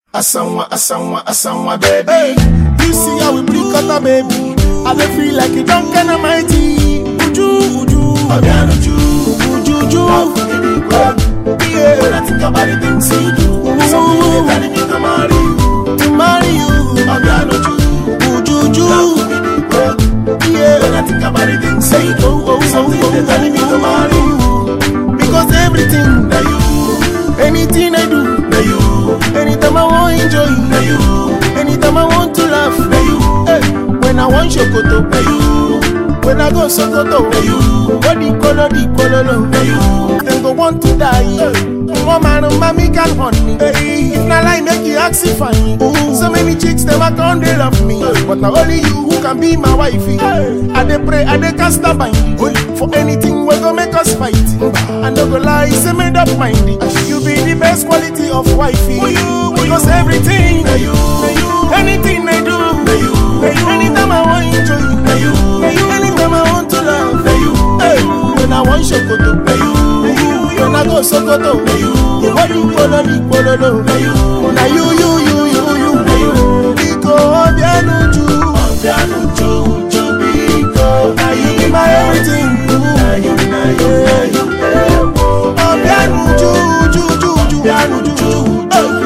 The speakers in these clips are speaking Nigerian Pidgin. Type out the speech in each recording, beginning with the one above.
Asanwa, Asanwa, Asanwa, baby. Hey, you see how we bring cutter, baby. I dey feel like a drunk and a mighty. Uju, uju, Obiano, Ju. uju, uju. Love for me, big girl. When Yeah, I think about the things you do, something they telling me to marry you. to marry you. Obiano, Ju. Uju, Love uju. for me, big girl. When Yeah, I think about the things you do, oh, oh, something oh, they telling me to marry you. because everything, Now you, anything I do, now you, anytime I want enjoy, now you, anytime I want to laugh. now you, Hey, when I want shokoto, now you, when I go sokoto, now you, body color, the color, now you. Them go want to die. One man, mommy can honey. Hey, if not lie, make you ask if I So many chicks, them a come, they love me. But now only you who can be my wifey. I dey pray, I dey cast a bind. For anything, we go make us fight. I no go lie, say made up mind. You be the best quality of wifey. Because everything, Now you, anything I do, now you, anytime I want enjoy, now you, anytime I want to love. now you, Hey, when I want shokoto, now you, when I go sokoto, you body follow me, follow low. now you. Now you, you, you, you, you, you. Biko obianuju, Obiano, Ju, Ju, Biko. now you be my everything. Now you, now you, now you, eh, oh. Obianuju, ju, ju, ju, obianuju, ju.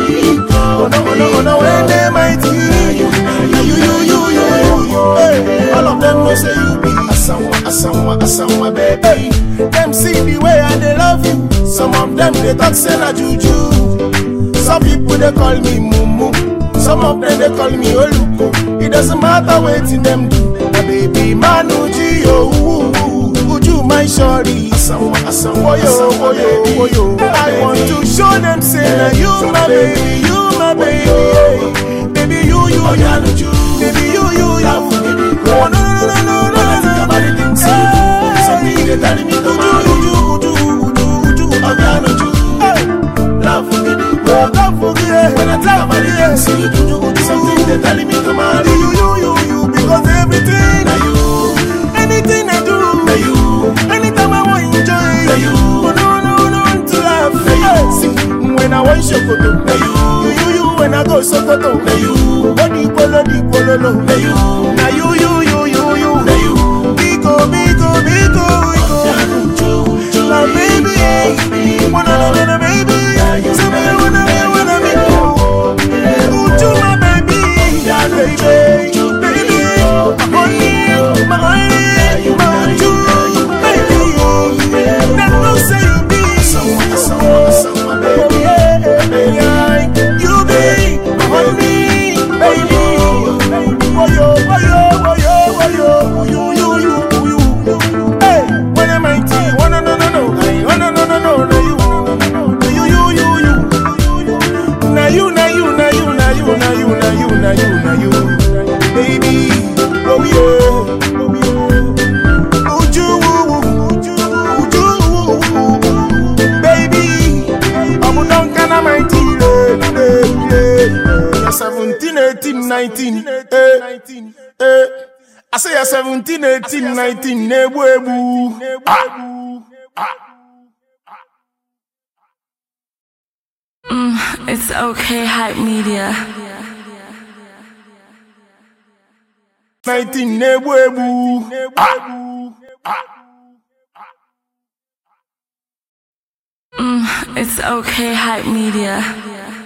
Oh no, oh no, oh no, when they mighty. Now you, you, you, you, you, you. Hey, all of them will say you be. Asanwa, Asanwa, Asanwa, baby. Them see the way I they love you. Some of them they talk say na juju. Some people they call me mumu. Some of them they call me oluko. It doesn't matter what them do. My baby manuji yo. Uju my shorty. Asanwa, Asanwa, Oyo, Asanwa, oyo, baby. oyo. I want to show them say na you my baby, you my baby. yeah. Baby you, you, Obiano, you. Ju. Baby you, you, you. Love for me, big Oh girl. no, no, no, no, no, When I think no, about the no. things you do, something they telling me to marry you. Uju, uju, uju, uju, uju. Obiano, Ju. Hey. Love for me, big girl. Love for me, yeah. When I think Love about for the me, things yeah. you do, something they telling me to marry You, you. you, you, you, because everything, Now you, anything I do, now you, anytime I want enjoy, Now you. oh, no, no, no, to laugh. Now you. Hey, see, when I want shokoto, now you, you, you, you, when I go sokoto, now you, body polo, di polo, no. now you, Now you, you, you, you, you, now you. Biko, biko, biko, biko. Obiano, Ju, Ju, My baby, wanna know, wanna baby, tell me wanna be, wanna be, oh. Uju, my baby, baby, baby, my honey, my honey, my Uju, baby. That no say you be, Asanwa, Asanwa, Asanwa, oh baby. yeah, yeah, you be my honey, baby. Oh yo, oh yo, oh yo, oh yo, you, you, you, you, you. Hey, when am I tea? Oh no, no, no, no, hey, oh no, no, no, no, no, you, you, you, you, you. Now you, now you, now you, now you, now you, now you, now you, now you, baby. Oh yeah, oh yeah. Uju, uju, uju, baby. I'm done, can I mighty? You're 17, 18, 19, eh, eh. I say you're 17, 18, 19, nebu, ebu. Ah. It's okay, hype media. 19, nebu, ebu. Ah. It's okay, hype media.